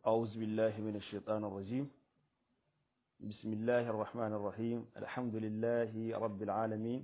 أعوذ بالله من الشيطان الرجيم بسم الله الرحمن الرحيم الحمد لله رب العالمين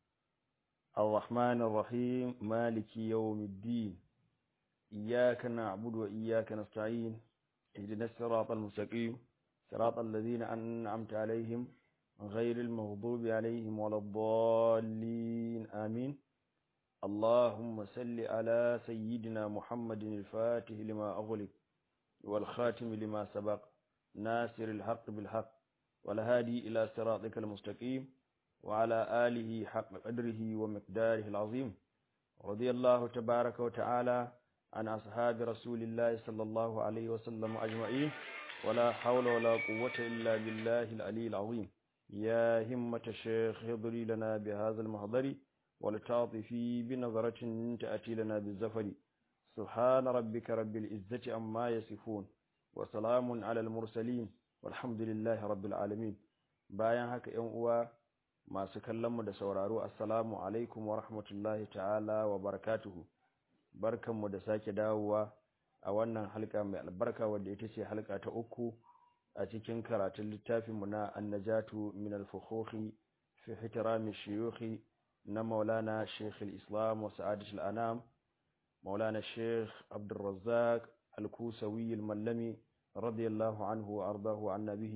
الرحمن الرحيم مالك يوم الدين إياك نعبد وإياك نستعين اهدنا الصراط المستقيم صراط الذين أنعمت عليهم غير المغضوب عليهم ولا الضالين آمين اللهم صل على سيدنا محمد الفاتح لما أغلق والخاتم لما سبق ناصر الحق بالحق والهادي إلى صراطك المستقيم وعلى آله حق قدره ومقداره العظيم رضي الله تبارك وتعالى عن أصحاب رسول الله صلى الله عليه وسلم أجمعين ولا حول ولا قوة إلا بالله العلي العظيم يا همة الشيخ اضري لنا بهذا المحضر ولتعطفي بنظرة تأتي لنا بالزفر سبحان ربك رب العزة عما يصفون وسلام على المرسلين والحمد لله رب العالمين bayan haka ‘yan uwa masu kallonmu da sauraro assalamu alaikum wa rahmatullahi ta'ala wa barakatuhu barkanmu da sake dawowa a wannan halka mai albarka wadda ita ce halka ta uku a cikin karatun littafinmu na annajatu min al-fukhuhi fi ihtirami shuyukhi na maulana sheikh al-islam wa sa'adat al-anam maulana sheikh abdurrazzaq al-kusawi al-mallami radiyallahu anhu wa ardahu anna bihi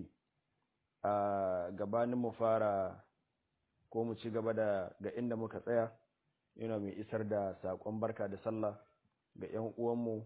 a gabanin mu fara ko mu ci gaba da ga inda muka tsaya yana mai isar da sakon barka da sallah ga ƴan uwanmu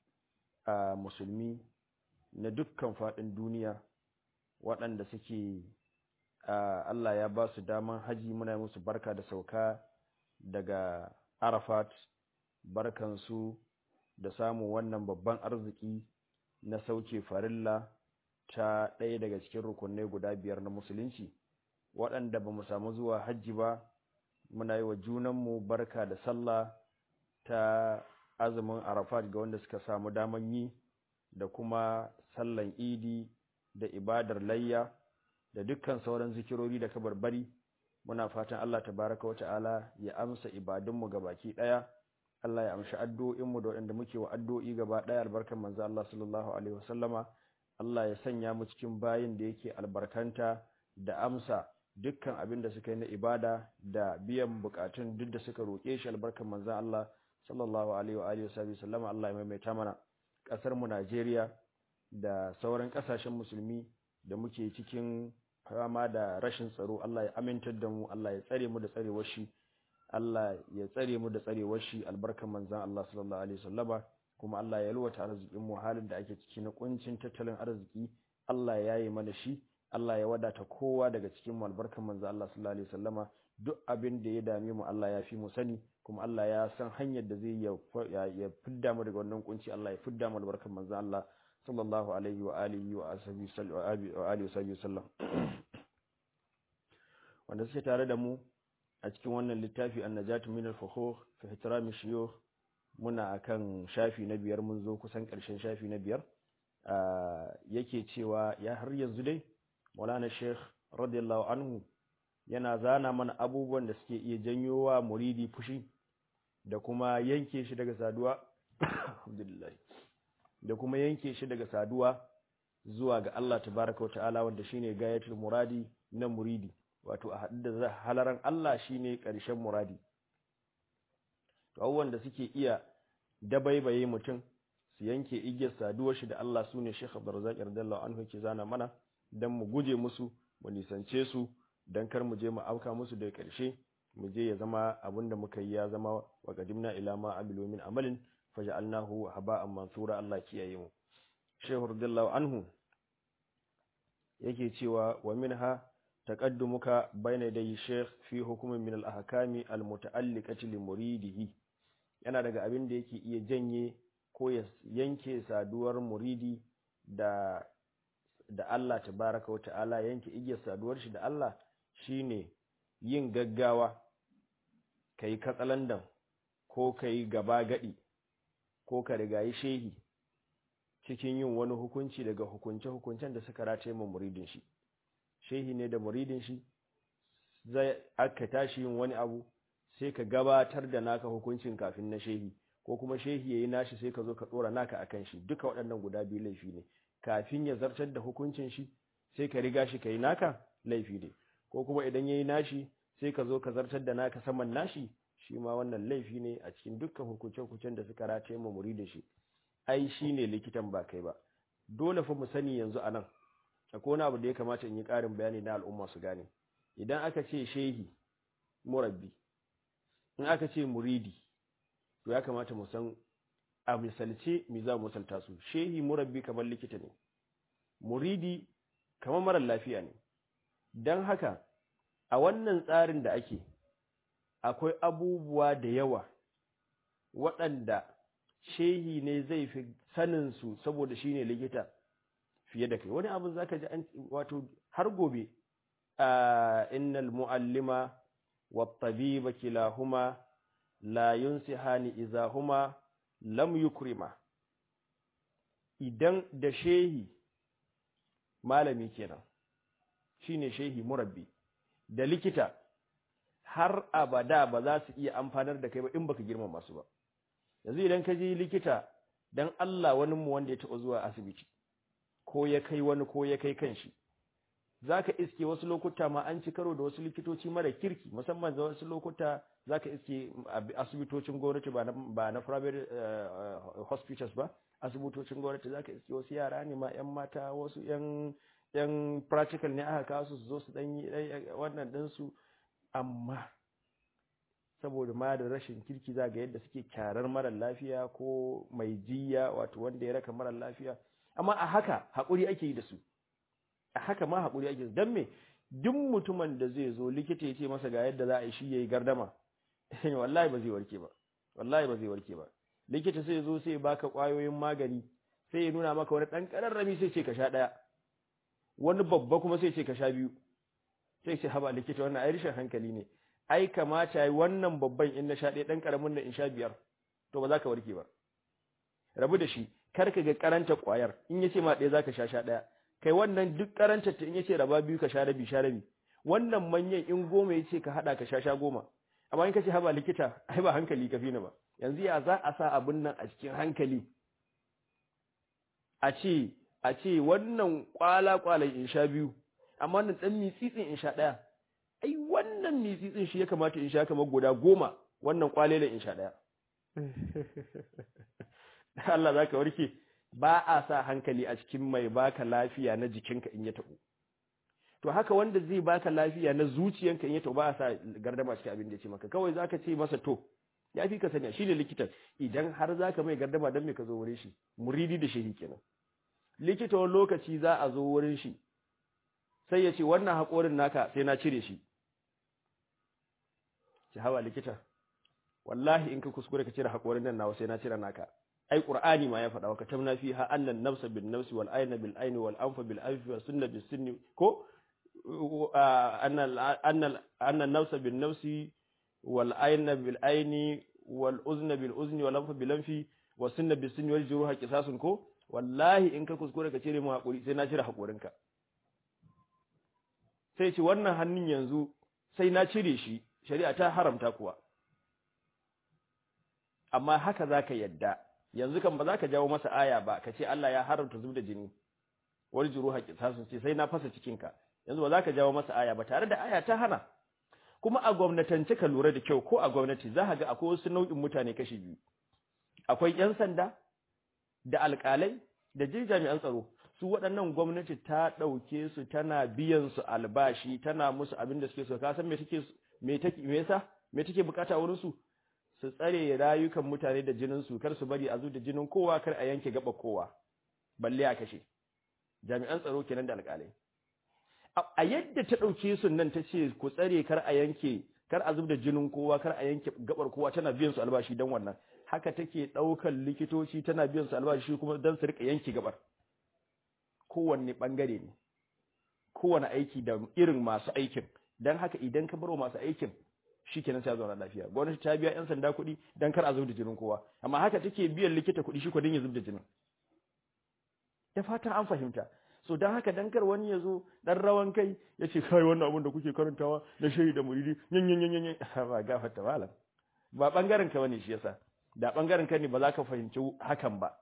a musulmi na dukkan faɗin duniya waɗanda suke Allah ya ba su daman haji muna musu barka da sauka daga Arafat barkansu da samun wannan babban arziki na sauke farilla ta ɗaya daga cikin rukunai guda biyar na musulunci waɗanda ba mu samu zuwa hajji ba muna yi wa junanmu barka da sallah ta azumin arafat ga wanda suka samu daman yi da kuma sallan idi da ibadar layya da dukkan sauran zikirori da kabarbari muna fatan Allah tabaraka wa ta'ala ya amsa ibadunmu baki ɗaya Allah ya amshi addu'o'inmu da waɗanda muke wa addu'o'i gaba ɗaya albarkan manzo Allah sallallahu alaihi wasallama Allah ya sanya mu cikin bayin da yake albarkanta da amsa dukkan abin da suka yi na ibada da biyan bukatun duk da suka roƙe shi albarkan manzo Allah sallallahu alaihi wa alihi wasallama Allah ya maimaita mana ƙasar mu Najeriya da sauran ƙasashen musulmi da muke cikin fama da rashin tsaro Allah ya amintar da mu Allah ya tsare mu da tsarewar shi Allah ya tsare mu da tsarewar shi albarkan manzon Allah sallallahu alaihi wasallama kuma Allah ya lwata arzikin mu halin da ake ciki na kuncin tattalin arziki Allah ya yi mana shi Allah ya wadata kowa daga cikin mu albarkan manzon Allah sallallahu alaihi wasallama duk abin da ya dame mu Allah ya fi mu sani kuma Allah ya san hanyar da zai ya fidda mu daga wannan kunci Allah ya fidda mu albarkan manzon Allah sallallahu alaihi wa alihi wa alihi wa sallam wanda suke tare da mu a cikin wannan littafi annajatu min al-fukhur fi ihtirami shuyukh muna akan shafi na biyar mun zo kusan karshen shafi na biyar yake cewa ya har yanzu dai Maulana Sheikh radiyallahu anhu yana zana mana abubuwan da suke iya janyo wa muridi fushi da kuma yanke shi daga saduwa alhamdulillah da kuma yanke shi daga saduwa zuwa ga Allah tabaraka wa ta'ala wanda shine gayatul muradi na muridi wato a haɗu da halaran Allah shine ƙarshen muradi to abubuwan da suke iya dabaibaye mutum su yanke igiyar saduwar shi da Allah sune Sheikh Abdurrazzaq radiyallahu anhu ke zana mana dan mu guje musu mu nisance su dan kar mu je mu auka musu da ƙarshe mu je ya zama abinda muka yi ya zama wa qadimna ila ma amilu min amalin faj'alnahu haba'an mansura Allah kiyaye mu Sheikh radiyallahu anhu yake cewa wa minha تقدمك بين يدي الشيخ في حكم من الأحكام المتعلقة لمريده yana daga abin da yake iya janye ko ya yanke saduwar muridi da da Allah tabaraka wata'ala yanke igiyar saduwar shi da Allah shine yin gaggawa kai katsalandan ko kai gaba gadi ko ka rigayi shehi cikin yin wani hukunci daga hukunce-hukuncen da suka rataye mu muridin shi shehi ne da muridin shi zai aka tashi yin wani abu sai ka gabatar da naka hukuncin kafin na shehi ko ko kuma shehi yayi nashi sai ka zo ka dora naka akan shi duka waɗannan guda biyu laifi ne kafin ya zartar da hukuncin shi sai ka riga shi kai naka laifi ne ko kuma idan yayi nashi sai ka zo ka zartar da naka saman nashi shi ma wannan laifi ne a cikin dukkan hukunce-hukuncen da suka rataye mu muridin shi ai shine likitan ba kai ba dole fa mu sani yanzu anan akwai wani abu da ya kamata in yi ƙarin bayani na al'umma su gane idan aka ce shehi murabbi in aka ce muridi to ya kamata mu san a misalce me za mu misalta su shehi murabbi kamar likita ne muridi kamar marar lafiya ne don haka a wannan tsarin da ake akwai abubuwa da yawa waɗanda shehi ne zai fi sanin su saboda shi ne likita fiye da kai wani abin za ka ji an wato har gobe a innal mu'allima wa tabiba kilahuma la yunsihani izahuma lam yukrima idan da shehi malami kenan shine shehi murabbi da likita har abada ba za su iya amfanar da kai ba in baka girmama su ba yanzu idan ka je likita dan Allah wani mu wanda ya taɓa zuwa asibiti ko ya kai wani ko ya kai kanshi zaka iske wasu lokuta ma an ci karo da wasu likitoci mara kirki musamman da wasu lokuta zaka iske asibitocin gwamnati ba na ba na private hospitals ba asibitocin gwamnati zaka iske wasu yara ne ma yan mata wasu yan yan practical ne aka kawo su su zo su dan yi wannan din su amma saboda ma da rashin kirki za ga yadda suke kyarar mara lafiya ko mai jiya wato wanda ya raka mara lafiya amma a haka haƙuri ake yi da su a haka ma haƙuri ake yi don me duk mutumin da zai zo likita ya ce masa ga yadda za a yi shi ya yi gardama wallahi ba zai warke ba wallahi ba zai warke ba likita sai ya zo sai ya baka ƙwayoyin magani sai ya nuna maka wani ɗan ƙararrami sai ce ka sha ɗaya wani babba kuma sai ce ka sha biyu sai ce haba likita wannan ai rashin hankali ne ai kamata yi wannan babban in na sha ɗaya ɗan ƙaramin nan in sha biyar to ba za ka warke ba rabu da shi kar ka ga karanta ƙwayar in ya ce ma ɗaya za ka sha sha ɗaya kai wannan duk karanta ta in ya ce raba biyu ka sha rabi sha rabi wannan manyan in goma ya ce ka haɗa ka sha sha goma amma in ka ce haba likita ai ba hankali ka fi ni ba yanzu ya za a sa abin nan a cikin hankali a ce a ce wannan kwala-kwalan in sha biyu amma wannan ɗan mitsitsin in sha ɗaya ai wannan mitsitsin shi ya kamata in sha kamar guda goma wannan kwalele in sha ɗaya Allah za ka warke ba a sa hankali a cikin mai baka lafiya na jikinka in ya taɓo to haka wanda zai baka lafiya na zuciyanka in ya taɓo ba a sa gardama cikin abin da ya ce maka kawai za ka ce masa to ya fi ka sani shi ne likitan idan har za ka mai gardama don me ka zo wurin shi muridi da shehi kenan likita wani lokaci za a zo wurin shi sai ya ce wannan haƙorin naka sai na cire shi ci hawa likita wallahi in ka kuskure ka cire haƙorin nan nawa sai na cire naka ai qur'ani ma ya faɗa wa katamna fiha annan nafsa bin nafsi wal ayna bil ayni wal anfa bil anfi was sunna bis sunni ko anna anna anna nafsa bin nafsi wal ayna bil ayni wal uzna bil uzni wal anfa bil anfi was sunna bis sunni wal juruha qisasun ko wallahi in ka kuskure ka cire mu haƙuri sai na cire haƙorinka sai ce wannan hannun yanzu sai na cire shi shari'a ta haramta kuwa amma haka za ka yadda yanzu kan ba za ka jawo masa aya ba ka ce Allah ya haramta zub da jini wani juru haƙi sun ce sai na fasa cikinka yanzu ba za ka jawo masa aya ba tare da aya ta hana kuma a gwamnatance ka lura da kyau ko a gwamnati za ka ga akwai wasu nau'in mutane kashi biyu akwai 'yan sanda da alƙalai da jin jami'an tsaro su waɗannan gwamnati ta ɗauke su tana biyan su albashi tana musu abin da suke so ka san me take me take me yasa me take bukata wurin su su tsare rayukan mutane da jinin su kar su bari a zu da jinin kowa kar a yanke gaba kowa balle a kashe jami'an tsaro kenan da alƙalai a yadda ta ɗauke su nan ta ce ku tsare kar a yanke kar a zub da jinin kowa kar a yanke gabar kowa tana biyan su albashi dan wannan haka take ɗaukar likitoci tana biyan su albashi kuma don su rika yanke gabar kowanne ɓangare ne kowane aiki da irin masu aikin don haka idan ka baro masu aikin shi kenan sai zauna lafiya gwamnati ta biya 'yan sanda kuɗi don kar a zub da jinin kowa amma haka take biyan likita kuɗi shi kudin ya zub da jinin da fatan an fahimta so don haka dan kar wani ya zo dan rawan kai ya ce kai wannan abin da kuke karantawa na shayi da muridi yan yan yan yan ba gafarta malam ba bangaren ka bane shi yasa da bangaren ka ne ba za ka fahimci hakan ba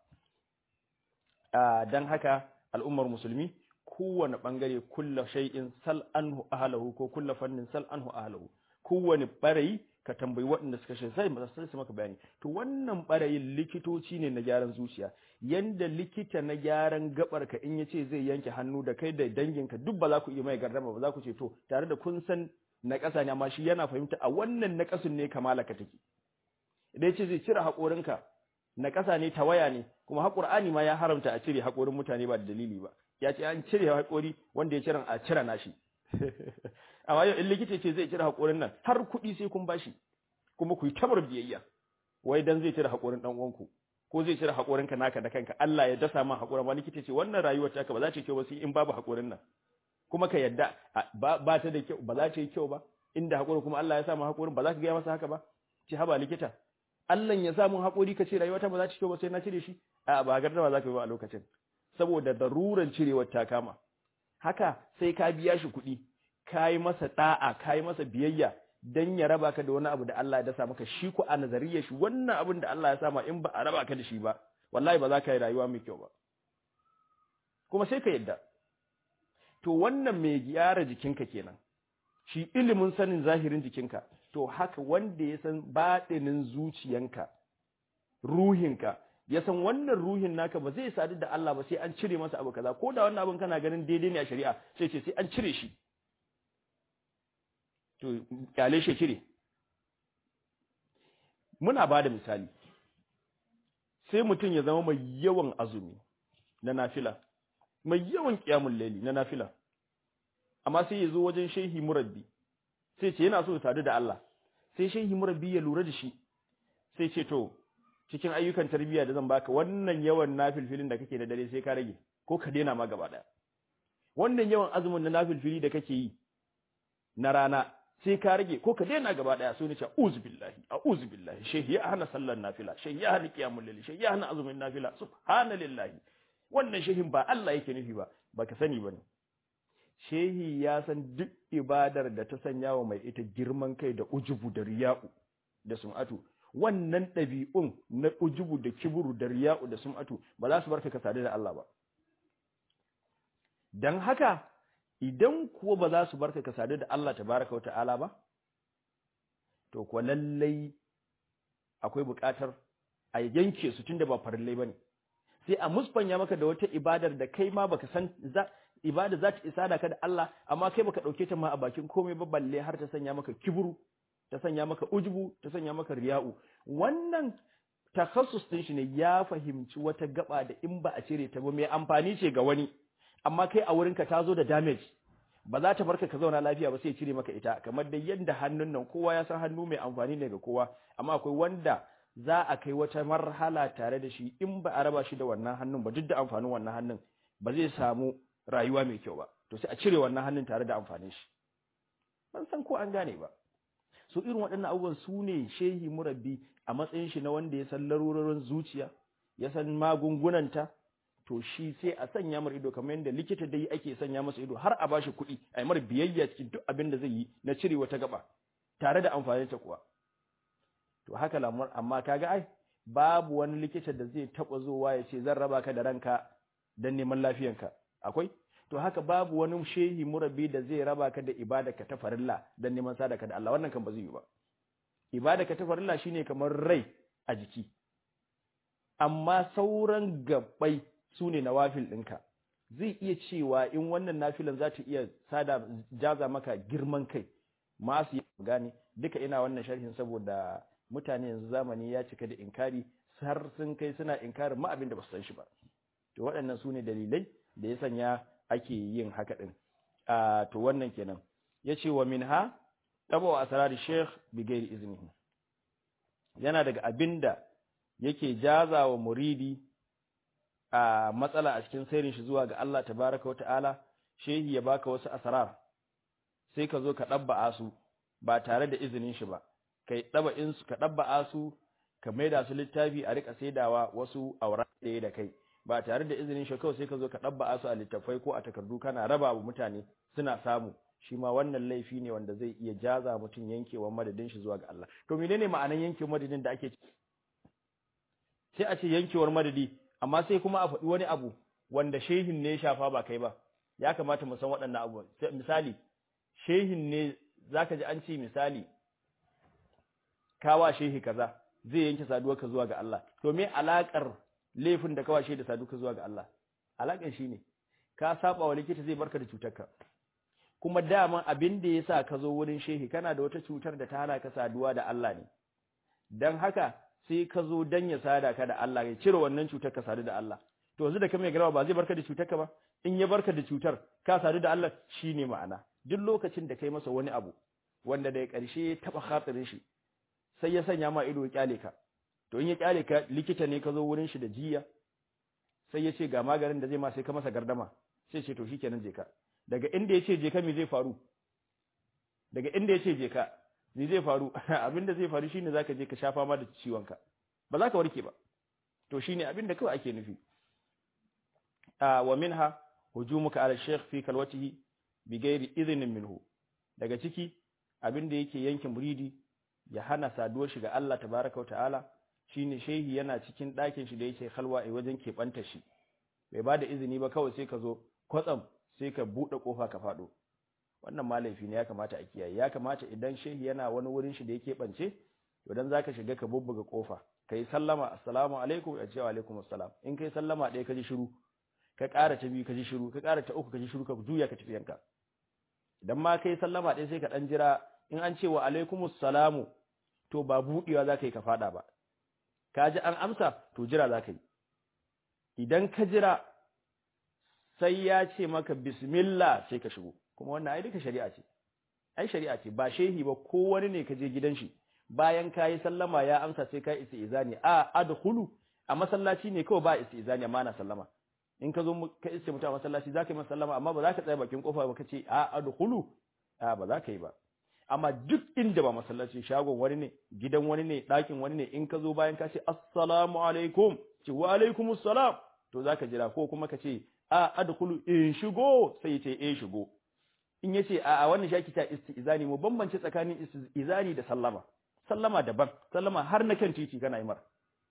dan haka al'ummar musulmi kowane bangare kulla shay'in sal anhu ahlahu ko kulla fannin sal anhu ahlahu kowane barayi ka tambayi waɗanda suka shi sai sai su maka bayani to wannan barayin likitoci ne na gyaran zuciya yanda likita na gyaran gabar ka in yace zai yanke hannu da kai da danginka duk ba za ku iya mai gardama ba za ku ce to tare da kun san na ƙasa ne amma shi yana fahimta a wannan na ƙasun ne kamala ka take idan yace zai cire haƙorinka na ƙasa ne tawaya ne kuma haƙur'ani ma ya haramta a cire haƙorin mutane ba da dalili ba ya ce an cire haƙori wanda ya cire a cire nashi amma yau in likita ce zai cire haƙorin nan har kuɗi sai kun bashi kuma ku yi tabar biyayya wai dan zai cire haƙorin ɗan uwanku ko zai cire haƙorinka naka da kanka Allah ya dasa ma haƙorin ma likita ce wannan rayuwar taka ba za ta yi kyau ba sai in babu haƙorin nan kuma ka yadda ba ta da kyau ba za ta yi kyau ba inda haƙorin kuma Allah ya sa ma haƙorin ba za ka gaya masa haka ba ce haba likita Allah ya sa mun haƙori ka ce rayuwata ba za ta yi kyau ba sai na cire shi a ba gardama za ka yi ba a lokacin saboda daruran cirewar ta kama haka sai ka biya shi kuɗi ka yi masa ɗa'a ka yi masa biyayya dan ya raba ka da wani abu da Allah ya dasa maka shi ku a nazariyar shi wannan abin da Allah ya sama in ba a raba ka da shi ba wallahi ba za ka yi rayuwa mai kyau ba kuma sai ka yadda to wannan mai gyara jikinka kenan shi ilimin sanin zahirin jikinka to haka wanda ya san baɗinin zuciyanka ruhinka ya san wannan ruhin naka ba zai sadu da Allah ba sai an cire masa abu kaza ko da wannan abin kana ganin daidai ne a shari'a sai ce sai an cire shi to kyale shi cire muna ba da misali sai mutum ya zama mai yawan azumi na nafila mai yawan kiyamun laili na nafila amma sai ya zo wajen shehi murabbi sai ce yana so ya sadu da Allah sai shehi murabbi ya lura da shi sai ce to cikin ayyukan tarbiyya da zan baka wannan yawan nafilfilin da kake da dare sai ka rage ko ka daina ma gaba daya wannan yawan azumin na nafilfili da kake yi na rana sai ka rage ko ka daina gaba daya sai ni ce a'udhu billahi a'udhu billahi shehi ya hana sallar nafila shehi ya hana qiyamul layl shehi ya hana azumin nafila subhanallahi wannan shehin ba Allah yake nufi ba baka sani bane shehi ya san duk ibadar da ta sanya wa mai ita girman kai da ujubu da riya'u da sum'atu wannan ɗabi'un na ujubu da kiburu da riya'u da sum'atu ba za su barka ka sadu da Allah ba dan haka idan kuwa ba za su barka ka sadu da Allah tabaraka wa ta'ala ba to kuwa lallai akwai buƙatar a yanke su tunda ba farillai bane sai a musfanya maka da wata ibadar da kai ma baka san za ibada za ta isa da ka da Allah amma kai baka dauke ta ma a bakin komai ba balle har ta sanya maka kiburu ta sanya maka ujubu ta sanya maka riya'u wannan takhassus din shi ne ya fahimci wata gaba da in ba a cire ta ba mai amfani ce ga wani amma kai a wurinka ta zo da damage ba za ta barka ka zauna lafiya ba sai cire maka ita kamar da yadda hannun nan kowa ya san hannu mai amfani ne ga kowa amma akwai wanda za a kai wata marhala tare da shi in ba a raba shi da wannan hannun ba duk da amfanin wannan hannun ba zai samu rayuwa mai kyau ba to sai a cire wannan hannun tare da amfanin shi ban san ko an gane ba so irin waɗannan abubuwan su ne shehi murabbi a matsayin shi na wanda ya san larurorin zuciya ya san magungunanta to shi sai a sanya mar ido kamar yadda likita dai ake sanya masa ido har a bashi kuɗi a yi mar biyayya cikin duk abin da zai yi na cire wata gaba tare da amfanin ta kuwa to haka lamar amma kaga ai babu wani likita da zai taɓa zowa ya ce zan raba ka da ranka don neman lafiyanka akwai to haka babu wani shehi murabbi da zai raba ka da ibadaka ta farilla don neman sadaka da Allah wannan kan ba zai yi ba ibadaka ta farilla shine kamar rai a jiki amma sauran gabbai su ne nawafil ɗinka zai iya cewa in wannan nafilan za ta iya sada jaza maka girman kai masu yi gane duka ina wannan sharhin saboda mutane yanzu zamani ya cika da inkari har sun kai suna inkarin ma abin da ba su san shi ba to waɗannan su ne dalilai da ya sanya ake yin haka ɗin to wannan kenan ya ce wa min ha ɗaba wa asirari sheikh bigayar izini yana daga abin da yake jaza wa muridi a matsala a cikin sairin shi zuwa ga Allah tabaraka wata'ala shehi ya baka wasu asrar sai ka zo ka ɗabba'a su ba tare da izinin shi ba kai ɗaba in su ka ɗabba'a su ka maida su littafi a rika saidawa wasu aura ɗaya da kai ba tare da izinin shi kawai sai ka zo ka ɗabba'a su a littafai ko a takardu kana raba wa mutane suna samu shi ma wannan laifi ne wanda zai iya jaza mutum yankewa madadin shi zuwa ga Allah to menene ma'anan yanke madadin da ake sai a ce yankewar madadi amma sai kuma a faɗi wani abu wanda shehin ne ya shafa ba kai ba ya kamata mu san waɗannan abubuwan misali shehin ne zaka ji an ce misali kawa shehi kaza zai yanke saduwarka zuwa ga Allah to me alakar laifin da kawa shehi da saduwarka zuwa ga Allah alakan shine ka saba wa likita zai barka da cutarka kuma daman abin da yasa ka zo wurin shehi kana da wata cutar da ta hana ka saduwa da Allah ne dan haka sai ka zo dan ya sada ka da Allah ya cire wannan cutar ka sadu da Allah to yanzu da ka mai garawa ba zai barka da cutarka ba in ya barka da cutar ka sadu da Allah shine ma'ana duk lokacin da kai masa wani abu wanda da ƙarshe ya taba khatirin shi sai ya sanya ma ido ya kyale ka to in ya kyale ka likita ne ka zo wurin shi da jiya sai ya ce ga maganin da zai ma sai ka masa gardama sai ce to shikenan je ka daga inda ya ce je ka me zai faru daga inda ya ce je ka me zai faru abinda zai faru shine zaka je ka sha fama da ciwon ka ba za ka warke ba to shine abinda kawai ake nufi a wa minha hujumuka ala shaykh fi kalwatihi bi ghairi idhnin minhu daga ciki abinda yake yanke muridi ya hana saduwar shi ga Allah tabaraka ta'ala shine shehi yana cikin ɗakin shi da yake halwa a wajen keɓanta shi bai ba da izini ba kawai sai ka zo kwatsam sai ka buɗe ƙofa ka faɗo wannan ma laifi ne ya kamata a kiyaye ya kamata idan shehi yana wani wurin shi da yake ɓance to dan zaka shiga ka bubbuga ƙofa kai sallama assalamu alaikum ya ce wa alaikum assalam in kai sallama ɗaya ka ji shiru ka ƙara ta biyu ka ji shiru ka ƙara ta uku ka ji shiru ka juya ka tafi yanka idan ma kai sallama ɗaya sai ka ɗan jira in an ce wa alaikumus salamu to ba buɗewa za ka yi ka faɗa ba ka ji an amsa to jira za ka yi idan ka jira sai ya ce maka bismillah sai ka shigo kuma wannan ai duka shari'a ce ai shari'a ce ba shehi ba ko wani ne ka je gidan shi bayan ka yi sallama ya amsa sai ka yi izani a adkhulu a masallaci ne kawai ba izani amma na sallama in ka zo ka iske mutum a masallaci za ka yi masa sallama amma ba za ka tsaya bakin kofa ba ka ce a adkhulu a ba za ka yi ba amma duk inda ba masallaci shagon wani ne gidan wani ne ɗakin wani ne in ka zo bayan ka ce assalamu alaikum ce wa alaikum assalam to zaka jira ko kuma ka ce a adkhulu in shigo sai ya ce eh shigo in yace a a wannan shaki ta istizani mu bambance tsakanin istizani da sallama sallama daban sallama har na kan titi kana yi mar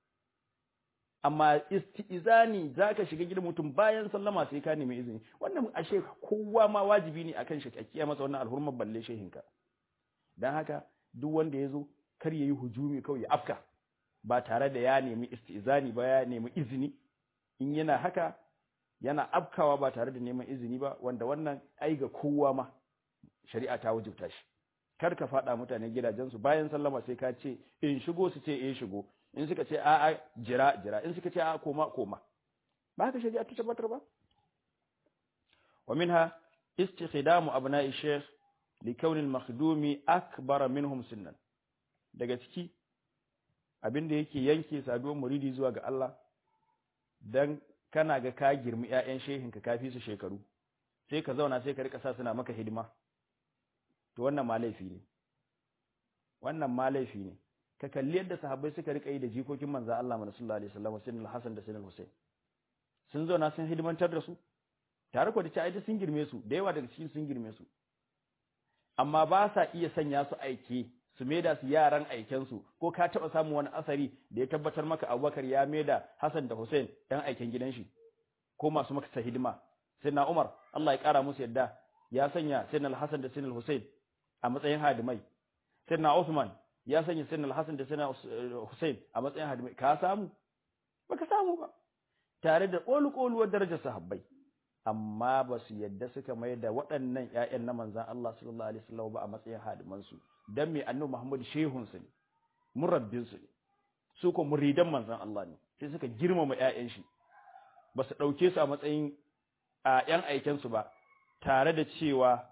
amma istizani zaka shiga gidan mutum bayan sallama sai ka nemi izini wannan ashe kowa ma wajibi ne akan shi kiyaye masa wannan alhurmar balle shehinka don haka duk wanda ya zo kar ya yi hujumi kawai ya afka ba tare da ya nemi istizani ba ya nemi izini in yana haka yana afkawa ba tare da neman izini ba wanda wannan ai ga kowa ma shari'a ta wajibta shi kar ka faɗa mutane gidajensu bayan sallama sai ka ce in shigo su ce eh shigo in suka ce a a jira jira in suka ce a koma koma ba haka shari'a ta tabbatar ba wa minha istikhdamu abna'i shaykh likaunin makhdumi akbara minhum sinnan daga ciki abinda yake yanke saduwar muridi zuwa ga Allah dan kana ga ka girmi ƴaƴan shehin ka kafi su shekaru sai ka zauna sai ka rika sa suna maka hidima to wannan ma laifi ne wannan ma laifi ne ka kalli yadda sahabbai suka rika yi da jikokin manzo Allah sallallahu alaihi wasallam sayyidina al-Hasan da sayyidina al-Husayn sun zauna sun hidimantar da su tare ko da ci aida sun girme su da yawa daga cikin sun girme su amma ba sa iya sanya su aike su maida su yaran aikensu ko ka taɓa samun wani asari da ya tabbatar maka abubakar ya maida hassan da hussein ɗan aiken gidan shi ko masu maka sa hidima sai na umar allah ya ƙara musu yadda ya sanya sai na hassan da sai na hussein a matsayin hadimai sai na usman ya sanya sai na hassan da sai na hussein a matsayin hadimai ka samu baka samu ba tare da ƙolu-ƙoluwar darajar sahabbai amma ba su yadda suka mai da waɗannan ‘ya'yan na manzan Allah sallallahu Alaihi wasallam ba a matsayin hadimansu don mai annu Muhammadu shehunsu ne, murabbinsu ne, su ko muridan manzan Allah ne, sai suka girmama ‘ya'yan shi, ba su ɗauke su a matsayin a ‘yan aikensu ba, tare da cewa,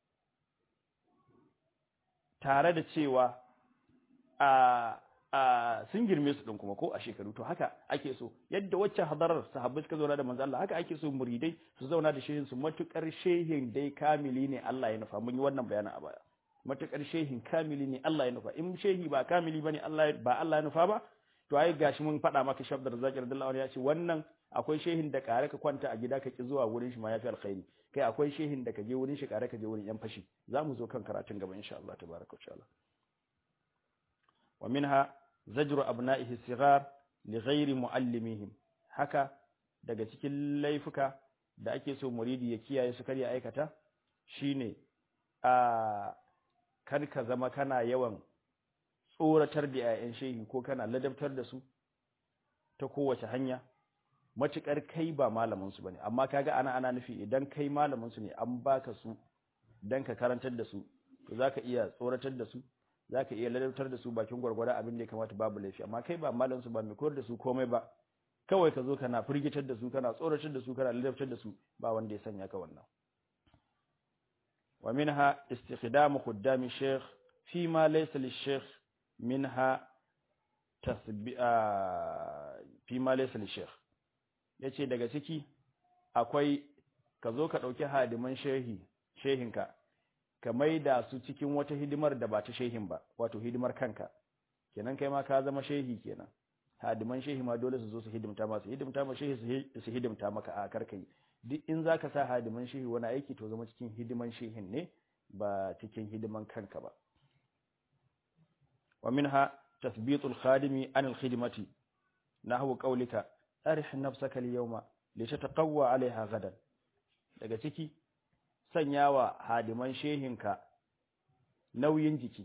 tare da cewa a a sun girme su din kuma ko a shekaru to haka ake so yadda waccan hadarar sahabbai suka zauna da manzo Allah haka ake so muridai su zauna da shehin su matukar shehin dai kamili ne Allah ya nufa mun yi wannan bayanin a baya matukar shehin kamili ne Allah ya nufa in shehi ba kamili bane Allah ba Allah ya nufa ba to ai gashi mun faɗa maka shabdar zakir radiyallahu ya ce wannan akwai shehin da kare ka kwanta a gida ka ki zuwa wurin shi ma yafi alkhairi kai akwai shehin da ka je wurin shi kare ka je wurin yan fashi zamu zo kan karatun gaba insha Allah tabaraka wa ta'ala wa minha zajru abna'ihi sigar li ghairi muallimihim haka daga cikin laifuka da ake so muridi ya kiyaye su kar ya aikata shine a kar ka zama kana yawan tsoratar da 'ya'yan shehi ko kana ladabtar da su ta kowace hanya matuƙar kai ba malamin su bane amma kaga ana ana nufi idan kai malamin su ne an baka su dan ka karantar da su to zaka iya tsoratar da su zaka iya ladabtar da su bakin gwargwara abin da ya kamata babu laifi amma kai ba malamin su ba mai koyar da su komai ba kawai ka zo kana firgitar da su kana tsoratar da su kana ladabtar da su ba wanda ya sanya ka wannan wa minha istikhdamu khuddami shaykh fi ma laysa lish-shaykh minha tasbi'a fi ma laysa lish-shaykh yace daga ciki akwai ka zo ka dauki hadiman shehi shehinka ka maida su cikin wata hidimar da ba ta shehin ba wato hidimar kanka kenan kai ma ka zama shehi kenan hadiman shehi ma dole su zo su hidimta masu hidimta ma shehi su hidimta maka a karkai duk in zaka sa hadiman shehi wani aiki to zama cikin hidiman shehin ne ba cikin hidiman kanka ba wa minha tathbitul khadimi an al khidmati nahwu qawlika arih nafsaka al yawma litataqawwa alaiha gadan daga ciki sanyawa hadiman shehinka nauyin jiki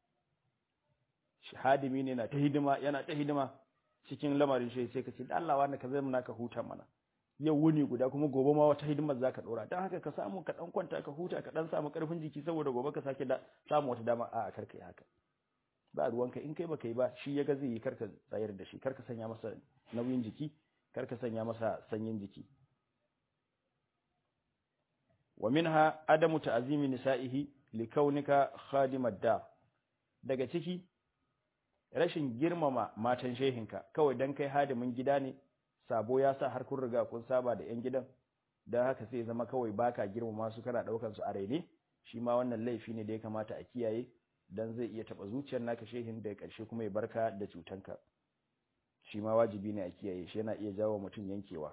hadimi ne na ta hidima yana ta hidima cikin lamarin shi sai ka ce da Allah wani ka zai muna ka huta mana yau wuni guda kuma gobe ma wata hidimar zaka dora dan haka ka samu ka dan kwanta ka huta ka dan samu karfin jiki saboda gobe ka sake da samu wata dama a karka yi haka ba ruwanka in kai baka yi ba shi yaga zai yi karka tsayar da shi karka sanya masa nauyin jiki karka sanya masa sanyin jiki wa minha adamu ta'zimi nisa'ihi likaunika khadimad da daga ciki rashin girmama matan shehinka kawai dan kai hadimin gida ne sabo ya sa har kun riga kun saba da yan gidan dan haka sai zama kawai baka girmama su kana daukan su a raine shi ma wannan laifi ne da ya kamata a kiyaye dan zai iya taba zuciyar naka shehin da karshe kuma ya barka da cutanka shi ma wajibi ne a kiyaye shi yana iya jawo mutum yankewa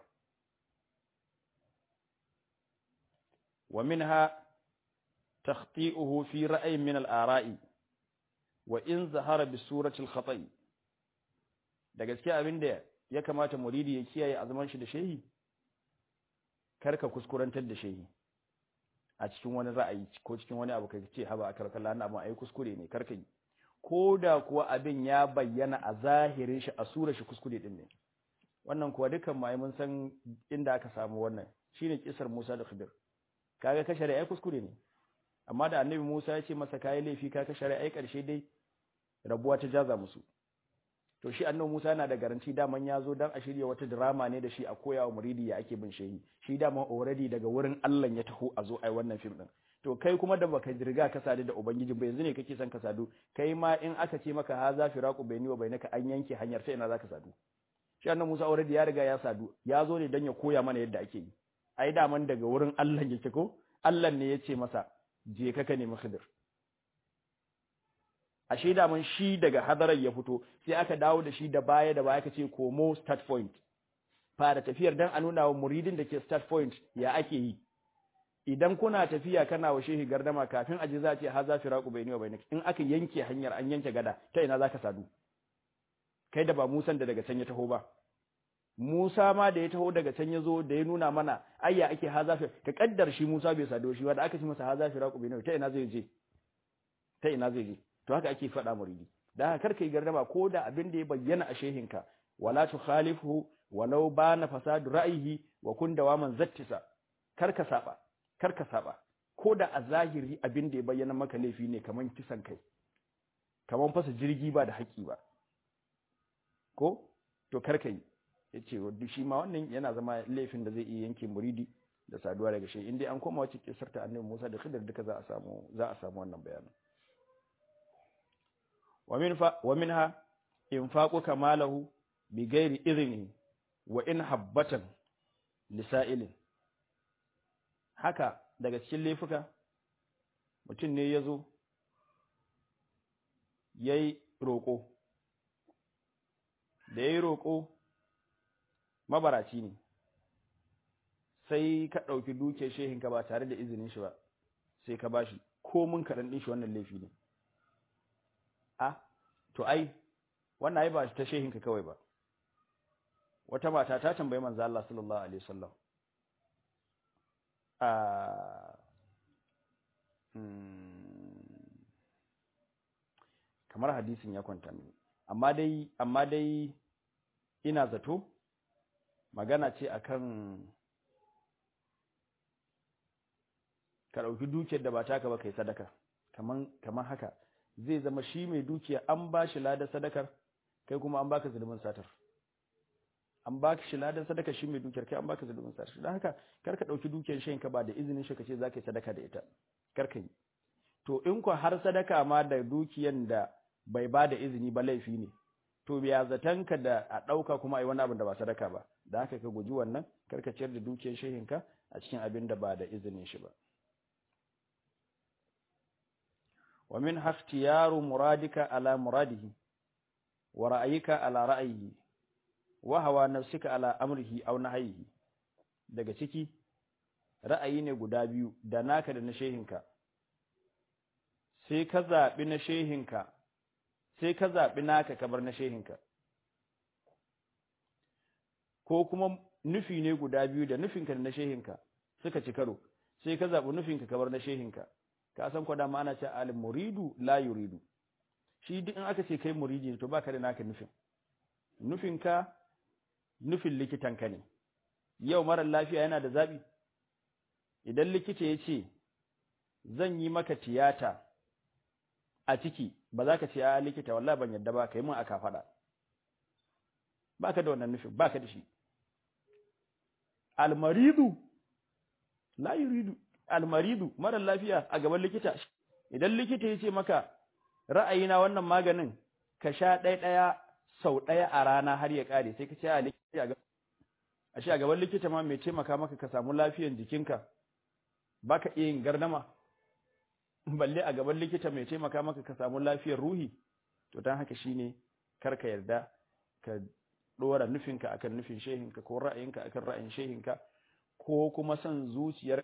wa minha takhti'uhu fi ra'ayin min al-ara'i wa in zahara bi surati al-khata'i da gaskiya abinda ya kamata muridi ya kiyaye azuman shi da shehi karka kuskurantar da shehi a cikin wani ra'ayi ko cikin wani abu kai ce haba akar kallah na abin ai kuskure ne karka yi koda kuwa abin ya bayyana a zahirin shi a sura shi kuskure din ne wannan kuwa dukan mai mun san inda aka samu wannan shine kisar Musa da Khidir kaga ka shari'a kuskure ne amma da annabi Musa ya ce masa kai laifi ka ka shari'a karshe dai rabuwa ta jaza musu to shi annabi Musa yana da garanti daman ya zo dan a shirya wata drama ne da shi a koyawa muridi ya ake bin shehi shi daman already daga wurin Allah ya taho a zo ai wannan film din to kai kuma da baka riga ka sadu da ubangiji ba yanzu ne kake son ka sadu kai ma in aka ce maka ha za firaqu baini wa bainaka an yanke hanyar sai ina zaka sadu shi annabi Musa already ya riga ya sadu ya zo ne dan ya koya mana yadda ake yi ai daman daga wurin Allah yake ko Allah ne ya ce masa je ka ka nemi Khidir ashe daman shi daga hadarar ya fito sai aka dawo da shi da baya da baya kace komo start point fara tafiyar dan a nuna wa muridin da ke start point ya ake yi idan kuna tafiya kana wa shehi gardama kafin aje za a ce haza firaqu bayni wa bainak in aka yanke hanyar an yanke gada ta ina zaka sadu kai da ba Musan da daga can ya taho ba Musa ma da ya taho daga can ya zo da ya nuna mana ayya ake haza fi ka kaddar shi Musa bai sado shi ba da aka ci masa haza firaqu bayni ta ina zai je ta ina zai je to haka ake faɗa muridi da haka karka yi gardama ko da abin da ya bayyana a shehinka wala tukhalifu walau bana fasadu ra'yihi wa kun dawaman zattisa karka saba karka saba ko da a zahiri abin da ya bayyana maka laifi ne kaman kisan kai kaman fasa jirgi ba da haƙi ba ko to karka yi yace wadda shi ma wannan yana zama laifin da zai iya yanke muridi da saduwa daga shi inda an koma wacce kisar ta annabi Musa da Khidir duka za a samu za a samu wannan bayanin wa minha infaquka malahu bi ghairi idhni wa in habbatan lisa'ilin haka daga cikin laifuka mutum ne yazo yayi roko da yayi roko mabaraci ne sai ka dauki duke shehinka ba tare da izinin shi ba sai ka bashi ko mun karan din shi wannan laifi ne a to ai wannan ai ba ta shehinka kawai ba wata mata ta tambayi manzo Allah sallallahu alaihi wasallam a kamar hadisin ya kwanta mini amma dai amma dai ina zato magana ce akan ka ɗauki dukiyar da ba taka ba kai sadaka kaman kaman haka zai zama shi mai dukiya an ba shi ladan sadakar kai kuma an baka zulumin satar an baka shi ladan sadaka shi mai dukiyar kai an baka zulumin satar don haka kar ka ɗauki dukiyar shayin ka ba da izinin shi ka ce za ka yi sadaka da ita kar ka yi to in ku har sadaka ma da dukiyan da bai ba da izini ba laifi ne to biya zatanka da a ɗauka kuma a yi wani abin da ba sadaka ba da haka ka guji wannan kar ka ciyar da dukiyar shehinka a cikin abin da ba da izinin shi ba wa min haftiyaru muradika ala muradihi wa ra'ayika ala ra'ayihi wa hawa nafsika ala amrihi aw nahyihi daga ciki ra'ayi ne guda biyu da naka da na shehinka sai ka zaɓi na shehinka sai ka zaɓi naka ka bar na shehinka ko kuma nufi ne guda biyu da nufinka da na shehinka suka ci karo sai ka zaɓi nufinka ka bar na shehinka ka san kwada ma ana ce al muridu la yuridu shi duk in aka ce kai muridi ne to baka da naka nufin nufinka nufin likitanka ne yau mara lafiya yana da zaɓi idan likita ya ce zan yi maka tiyata a ciki ba za ka ce a likita wallahi ban yadda ba ka yi min aka faɗa ba ka da wannan nufin ba ka da shi almaridu la yuridu almaridu mara lafiya a gaban likita idan likita ya ce maka ra'ayina wannan maganin ka sha ɗaya ɗaya sau ɗaya a rana har ya ƙare sai ka ce a likita a shi a gaban likita ma mai taimaka maka ka samu lafiyan jikinka ba ka iya yin gardama balle a gaban likita mai taimaka maka ka samu lafiyar ruhi to don haka shine kar ka yarda ka dora nufinka akan nufin shehinka ko ra'ayinka akan ra'ayin shehinka ko kuma son zuciyar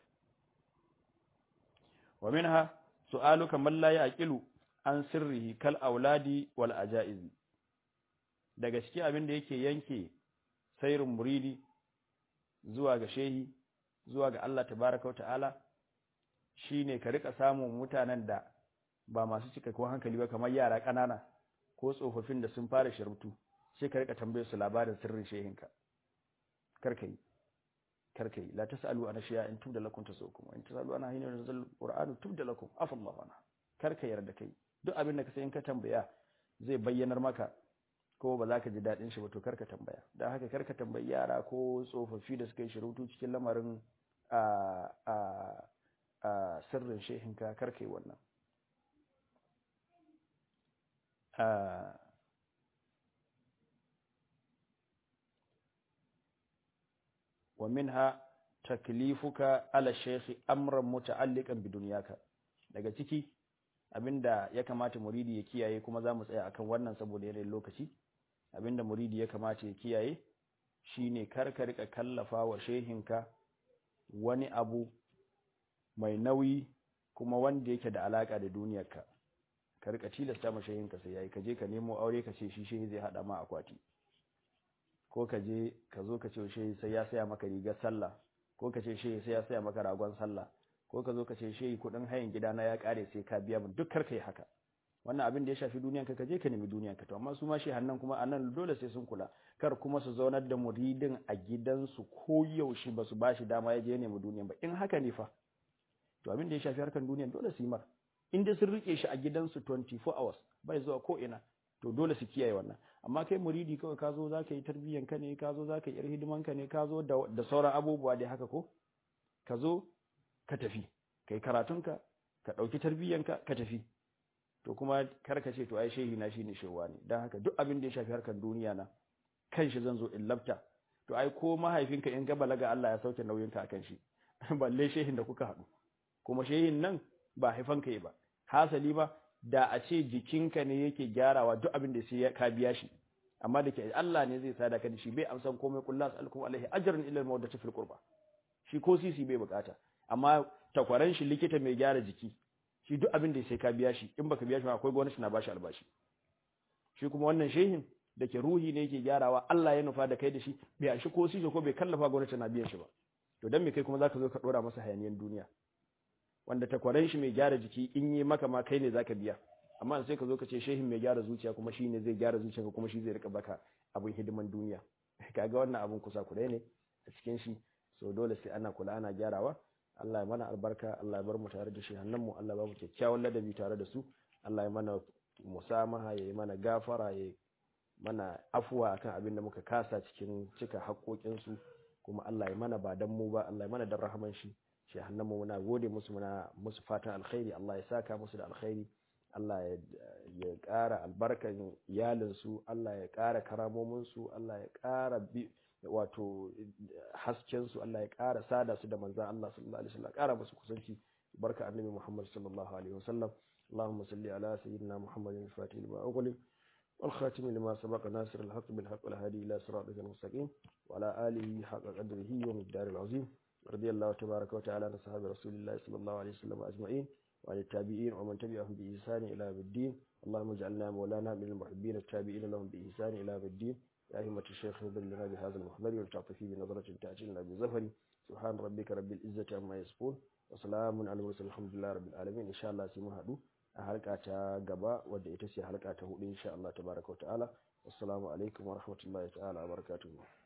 wa minha su'aluka man la yaqilu an sirrihi kal auladi wal ajaiz daga cikin abin da yake yanke sairin muridi zuwa ga shehi zuwa ga Allah tabaraka wa ta'ala shine ka rika samun mutanen da ba masu cikakken hankali ba kamar yara ƙanana ko tsofaffin da sun fara shirbutu sai ka rika tambaye su labarin sirrin shehinka karka yi karka yi la tasalu ana shiya in tubda lakum tasukum in tasalu ana hina nazal qur'anu tubda lakum afallahu ana karka yarda kai duk abin da ka sai in ka tambaya zai bayyanar maka ko ba za ka ji daɗin shi ba to karka tambaya don haka karka tambayi yara ko tsofaffi da suka yi shirutu cikin lamarin a a a sirrin shehinka karka yi wannan wa minha taklifuka ala shaykhi amran muta'alliqan bi dunyaka daga ciki abinda ya kamata muridi ya kiyaye kuma za mu tsaya akan wannan saboda yanayin lokaci abinda muridi ya kamata ya kiyaye shine kar ka rika kallafa wa shehinka wani abu mai nauyi kuma wanda yake da alaka da duniyarka ka rika tilasta ma shehinka sai yayi ka je ka nemo aure ka ce shi shehi zai hada ma akwati ko ka je ka zo ka ce shehi sai ya saya maka rigar sallah ko ka ce shehi sai ya saya maka ragon sallah ko ka zo ka ce shehi kudin hayan gidana ya kare sai ka biya min duk kar kai haka wannan abin da ya shafi duniyanka ka je ka nemi duniyanka to amma su ma shehan nan kuma anan dole sai sun kula kar kuma su zaunar da muridin a gidansu ko yaushe ba su bashi dama ya je nemi duniyan ba in haka ne fa to abin da ya shafi harkan duniyan dole su yi mar in dai sun rike shi a gidansu 24 hours bai zuwa ko ina to dole su kiyaye wannan amma kai muridi kawai ka zo za ka yi tarbiyyan ka ne ka zo za ka yi yar hidiman ka ne ka zo da sauran abubuwa dai haka ko ka zo ka tafi kai karatunka ka ɗauki tarbiyyanka ka tafi to kuma kar ka ce to ai shehi na shine shewa ne dan haka duk abin da ya shafi harkar duniya na kan shi zan zo in labta to ai ko mahaifinka in ga balaga Allah ya sauke nauyinka akan shi balle shehin da kuka haɗu kuma shehin nan ba haifanka yi ba hasali ba da a ce jikinka ne yake gyarawa duk abin da sai ka biya shi amma da ke Allah ne zai sada ka da shi bai amsan komai kullu as'alukum alaihi ajran illa al-mawaddati fil qurba shi ko sisi bai bukata amma takwaran shi likita mai gyara jiki shi duk abin da sai ka biya shi in baka biya shi akwai gwamnati na bashi albashi shi kuma wannan shehin da ke ruhi ne yake gyarawa Allah ya nufa da kai da shi bai anshi ko sishe ko bai kallafa gwamnati na biyan shi ba to dan me kai kuma zaka zo ka dora masa hayaniyan duniya wanda takwaran shi mai gyara jiki in yi maka ma kai ne zaka biya amma sai ka zo ka ce shehin mai gyara zuciya kuma shi ne zai gyara zuciya kuma shi zai rika baka abin hidiman duniya kaga wannan abin kusa kudai ne a cikin shi so dole sai ana kula ana gyarawa Allah ya mana albarka Allah ya bar mu tare da shi mu Allah ya ba mu kyakkyawan ladabi tare da su Allah ya mana musamaha ya yi mana gafara ya mana afuwa akan abin da muka kasa cikin cika haƙoƙinsu kuma Allah ya mana ba dan mu ba Allah ya mana dan rahaman shi shi mu muna gode musu muna musu fatan alkhairi Allah ya saka musu da alkhairi Allah ya ƙara albarkan iyalinsu Allah ya ƙara karamominsu Allah ya ƙara wato haskensu Allah ya ƙara sada su da manzan Allah sallallahu alaihi wasallam ƙara musu kusanci barka annabi Muhammad sallallahu alaihi wasallam اللهم صل على سيدنا محمد الفاتح لما أغلق والخاتم لما سبق ناصر الحق بالحق والهادي إلى صراطك المستقيم وعلى آله حق قدره ومقدار العظيم رضي الله تبارك وتعالى عن أصحاب رسول الله صلى الله عليه وسلم أجمعين وعن التابعين ومن تبعهم بإحسان إلى يوم الدين اللهم اجعلنا مولانا من المحبين التابعين لهم بإحسان إلى يوم الدين يا أئمة الشيخ نبل لنا بهذا المحضر والتعطفي بنظرة تأتي لنا بزفر سبحان ربك رب العزة عما يصفون وسلام على المرسلين الحمد لله رب العالمين إن شاء الله سيمون هدو a halka ta gaba wadda ita ce halka ta hudu insha Allah tabaraka wa ta'ala assalamu alaikum wa rahmatullahi ta'ala wa barakatuhu